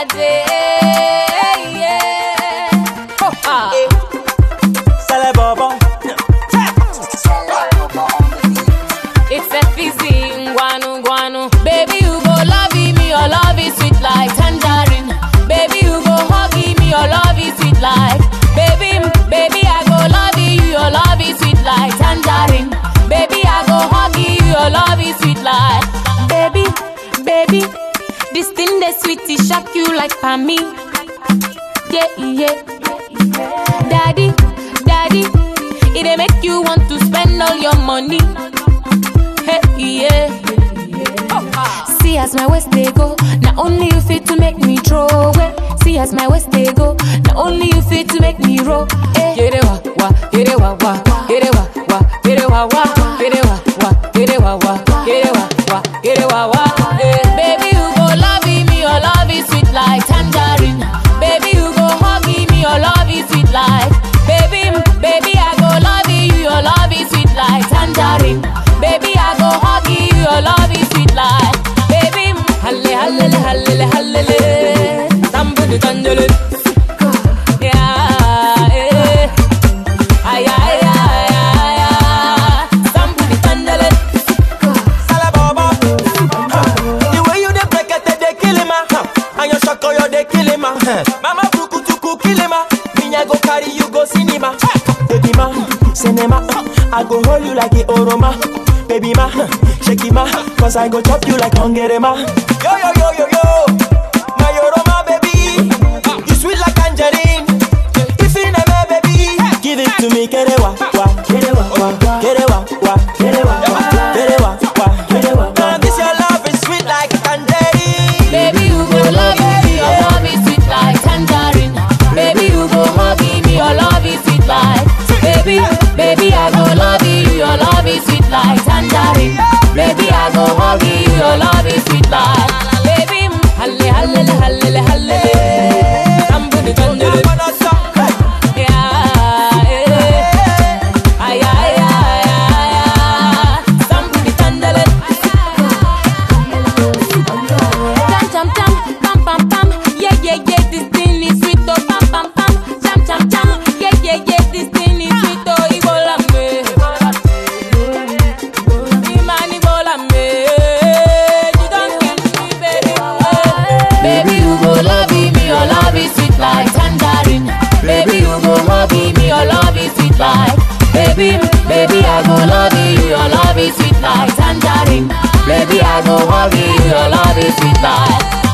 day. Yeah. Oh, ah. Sale bobo. It's a fizzy, guanu guanu. Baby, you go love me, your love is sweet like tangerine. Baby, you go hug me, your love is sweet like. Baby, baby, I go love you, your love is sweet like tangerine. Baby, I go hug you, your love is sweet like. Baby, baby, this thing that sweet, it shock you like for me. Yeah, yeah. Daddy, daddy, it dey make you want to spend all your money. Hey, yeah. See as my waist they go, not only you fit to make me throw away. See as my waist they go, not only you fit to make me roll. Eh. Get it wa wa, get it wa wa, get it wa wa, get it wa wa, get it wa wa, get it wa wa, get it wa wa, get it wa wa. Eh. Baby you go love me, your love is sweet like tangerine. Baby you go hug me, your love is sweet like. Baby, baby I go love you, your love is sweet like tangerine. Baby I go hug you, your love is sweet like. Baby, halle halle halle halle, tambudu tanjulu. Yeah, eh. Ay, ay, ay, ay, ay. Tambudu tanjulu. Sale bobo. The way you dey break it, they kill him, ah. And your shako, you dey kill him, ah. Mama buku tuku kill him, ah. Me I go carry you go cinema. Baby ma, cinema. I go hold you like a oroma. Baby ma, shake it ma, cause I go chop you like hungry ma. Yo yo yo yo yo, my oroma baby, you sweet like tangerine. If you never baby, give it to me, get it wa wa, get it wa wa, get it wa wa, get it wa wa, get it wa wa, get it wa wa. Now this your love is sweet like tangerine. Baby, you go love me, your love is sweet like tangerine. Baby, you go hug me, your love is sweet like. Baby, baby, I go love you, your love is sweet like tangerine. Baby, I go hug you, your love is sweet like. Baby, halle halle halle halle, tambudu tanjulu. Yeah, eh. Ay, ay, ay, ay, ay. Tambudu tanjulu. Jam jam jam, pam pam pam, yeah yeah yeah, this thing is sweet oh pam pam pam, jam jam jam, yeah yeah yeah, this thing is sweet oh Ibola me, Imani Ibola me, you don't kill me baby, baby you go love me, your love is sweet like tangerine, baby you go hug me, your love is sweet like, baby baby I go love you, your love is sweet like tangerine. Baby, I go hug you, your love is sweet like